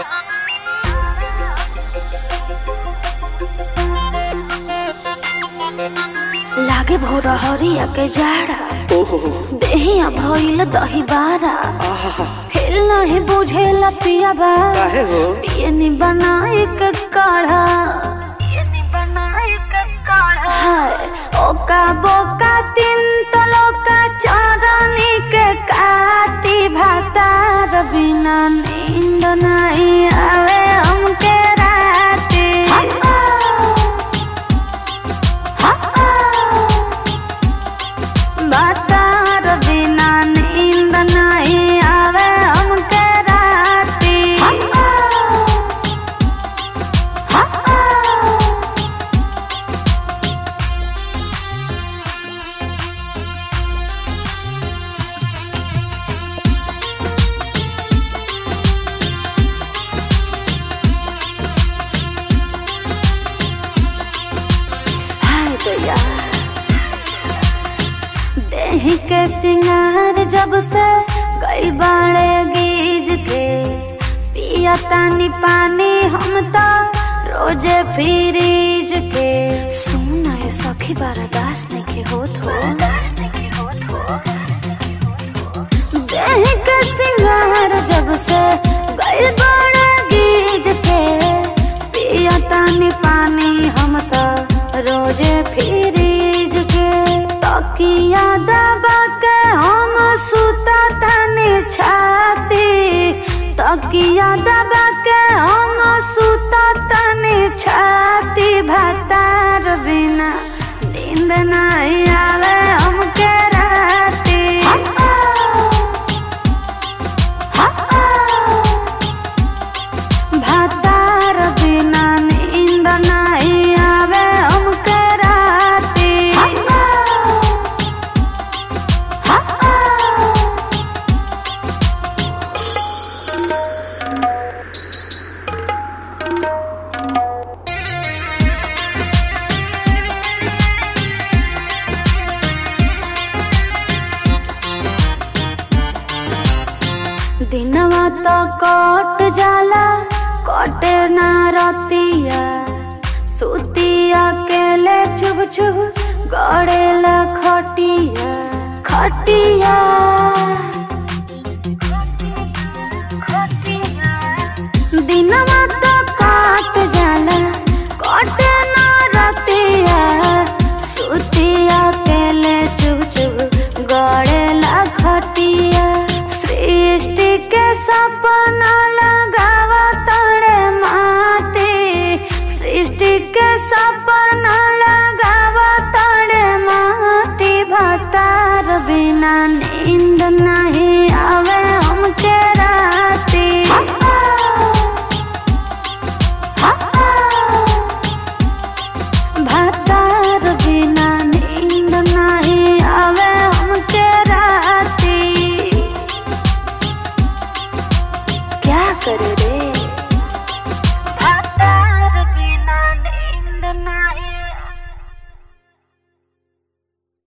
लागे भोर हरिया के जाड़ा ओहो देहिया भइल दही बारा हिल नहीं बुझेला पिया बा काहे हो पियनी बनाए के काढ़ा पियनी बनाए के काढ़ा हाय ओका बोका तीन तलोका चांदनी के काटी भातार बिना नींद नहीं आवे हमके राती बातार बिना नींद नहीं आवे हमके राती हाय दया देह के सिंगार जब से गई बाड़े गीज के पिया तानी पानी हम तो रोजे फ्रीज के सुना ये सखी बारादास में के होत हो देह के सिंगार जब से गई बाड़े गीज के पिया तानी पानी हम तो रोजे फ्रीज के तकिया दबा के हम सुता तानी छाती तकिया दबा के हम सुता तानी छाती भातार बिना नींद नहीं आवे हमके राती भातार बिना नींद नहीं आवे हमके राती दिनवा तो कट जाला कटे ना रतिया सुतिया केले चुभ चुभ गड़ेला खटिया खटिया दिनवा तो काट जाला कटे ना रतिया सुतिया केले चुभ चुभ गड़ेला खटिया सृष्टि के सपना लगावा तड़े माटी सृष्टि के सपना लगावा तड़े माटी भतार बिना नींद नहीं आवे हमके राती भतार बिना नींद नहीं आवे हमके राती क्या करे रे